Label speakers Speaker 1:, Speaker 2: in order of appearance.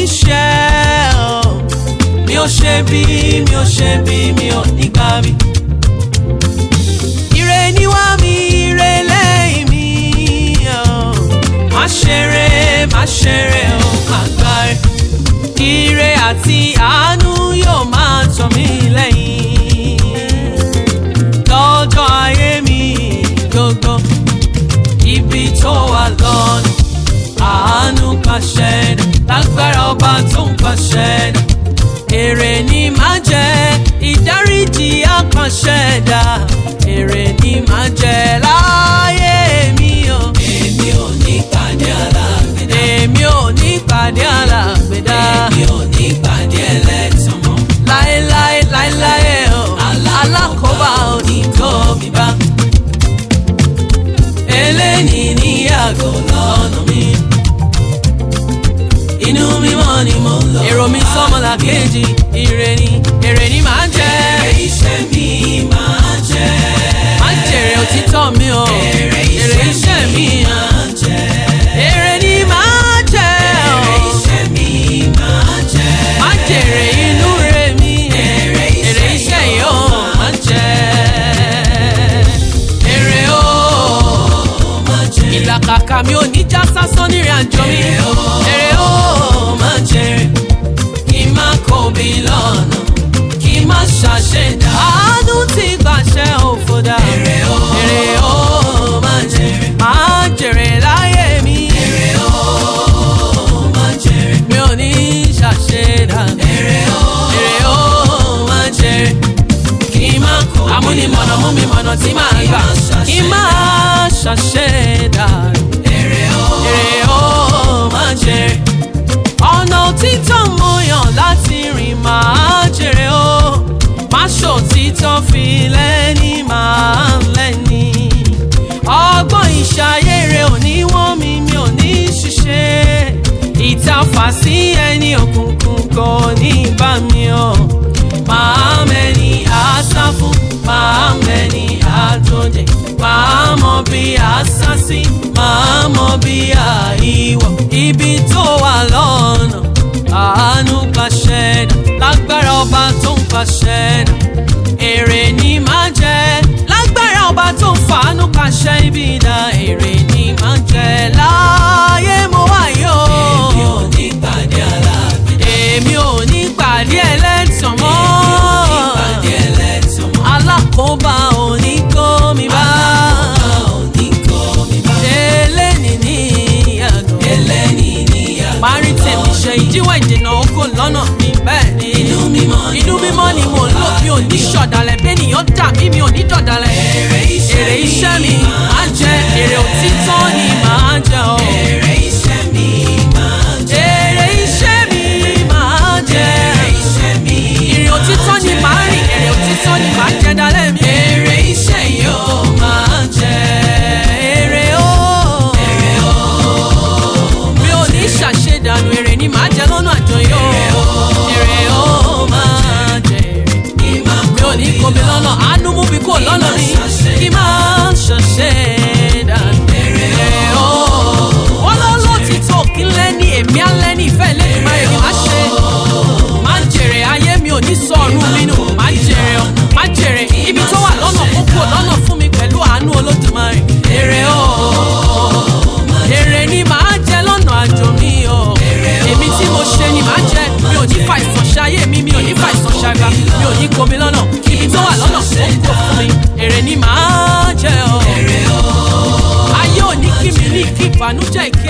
Speaker 1: ṣẹ́ o mi ò ṣe bí mi ò ṣe bí mi ò ní gbà mí. ire níwá mi ire lẹ́yìn mi o má ṣeré má ṣeré o má gbáre. ire àti àánú yóò máa tọ̀ mí lẹ́yìn lọ́jọ́ ayé mi gbogbo ibi tó wà lọ́nà àánú pàṣẹ dà lágbára ọba tó ń pàṣẹ dà èrè ni máa jẹ ìdáríjì àpàṣẹ dà èrè ni máa jẹ láyé mi o.
Speaker 2: èmi ò ní pàdé alágbèdá.
Speaker 1: èmi ò ní pàdé alágbèdá
Speaker 2: èmi ò ní pàdé ẹlẹ́tàn mọ́.
Speaker 1: láéláé láéláé o alákòóbá ò ní kó mi bá eléni ní àgọ́ lọ́nà mi. inú mímọ́ ni mo ń lọ. èrò mi sọ́mọlá kejì ire ni èrè ni màá jẹ́.
Speaker 2: èrè iṣẹ́ mi máa jẹ́.
Speaker 1: má jèrè òtítọ́ mi o
Speaker 2: èrè
Speaker 1: èrè iṣẹ́ mi
Speaker 2: máa jẹ́.
Speaker 1: èrè ni màá jẹ́ o
Speaker 2: èrè iṣẹ́ mi máa jẹ́.
Speaker 1: má jèrè inú rẹ̀ mi
Speaker 2: Èrè iṣẹ́
Speaker 1: èrè iṣẹ́ yìí ó má jẹ́ èrè o
Speaker 2: máa jẹ́.
Speaker 1: ìlàkàkà mi ò ní já sásán nírìn àjò mi
Speaker 2: Èrè o.
Speaker 1: èrè o má jèrè kí n má kóbi lọ́nà kí n má ṣàṣẹ̀dá àánú ti gbàṣẹ òfòdà
Speaker 2: Èrè o.
Speaker 1: èrè o má jèrè má jèrè láyé mi
Speaker 2: èrè o máa jẹ́.
Speaker 1: mi ò ní ṣàṣẹ̀dá
Speaker 2: èrè o
Speaker 1: èrè o má jèrè
Speaker 2: kí n má kó mi
Speaker 1: amúnimọ̀nà mú mi mọ̀nà tí màá gbà kí n má ṣàṣẹ̀dá
Speaker 2: èrè o
Speaker 1: èrè o má jèrè ọ̀nà òtítọ́ mo yàn láti rìn máa jèrè o má ṣòtítọ́ fi lẹ́ni máa lẹ́ni ọgbọ́n ìṣayére òní wọ́n mi mi ò ní ṣiṣẹ́ ìtafà sí ẹni òkùnkùn kò ní bá mi o máa mẹ́ni àṣà fún máa mẹ́ni àjòjì máa mọ bí àṣà sí máa mọ bí àìwọ̀ ibi tó wà lọ́nà àánú pàṣẹ dà lágbára ọba tó ń pàṣẹ dà èrè ni máa jẹ lágbára ọba tó ń fàánú pàṣẹ ibi dà èrè ni máa jẹ láyé mo wà yó
Speaker 2: èmi ò ní pàdé alágbèdá.
Speaker 1: èmi ò ní pàdé ẹlẹ́tàn mọ́
Speaker 2: ní pàdé ẹlẹ́tàn mọ́.
Speaker 1: alákòóbá ò ní kó mi bá
Speaker 2: alákòóbá ò ní kó mi bá.
Speaker 1: eléni ní àgọ́
Speaker 2: ẹlẹ́ni níyàgò
Speaker 1: parí tèmi ṣe ìdíwọ́ ìdènà oko lọ́nà mi bẹ́ẹ̀ ni
Speaker 2: Inú mímọ́ ni
Speaker 1: inú mímọ́ ni mo ń lò mi ò ní ṣọ̀dàlẹ̀ bẹ́nìyàn dà mí mi ò ní dọ̀dàlẹ̀
Speaker 2: Èrè iṣẹ́
Speaker 1: èrè iṣẹ́ mi
Speaker 2: mi
Speaker 1: máa jẹ èrè òtítọ́ ni máa jẹ o
Speaker 2: èrè iṣẹ́ mi máa jẹ́.
Speaker 1: èrè iṣẹ́ mi máa jẹ
Speaker 2: èrè iṣẹ́ mi
Speaker 1: ìrìn òtítọ́ ni màá rìn èrè òtítọ́ ni màá jẹ dalẹ̀ mi
Speaker 2: èrè iṣẹ́ yóò máa jẹ́.
Speaker 1: èrè o
Speaker 2: èrè o
Speaker 1: mi ò ní ṣàṣedànù èrè ni màá jẹ lọ́nà àjọyọ̀ èrè o máa jẹ èrè.
Speaker 2: ní máa
Speaker 1: mi ò ní kó mi lọ́nà àánú mú mi kó lọ́nà mi kí máa ṣọ̀ṣẹ́ dànù.
Speaker 2: èrè o
Speaker 1: wọ́n lọ́ lọ́tìtọ́ kí n lẹ́ni èmi á lẹ́ni ìfẹ́ lẹ́nu máa èmi máa ṣe. máa jèrè ayé mi ò ní sọ̀rùn mi nù máa jèrè ọ́ máa jèrè ibi tó wà lọ́nà kókó lọ́nà fún mi pẹ̀lú àánú olódùmarè. èrè o èrè ni màá jẹ lọ́nà àjò mi o èmi tí mo ṣe ni màá jẹ mi ò ní fa ìsàn ṣayé mi mi ò ní fa ìsàn ṣàgbà mi ò ní kó mi lọ́nà ibi tó wà lọ́nà kókó fún mi èrè ni màá jẹ o
Speaker 2: èrè o
Speaker 1: ayé ò ní kí mi ní kí ìbànújẹ́ ìkí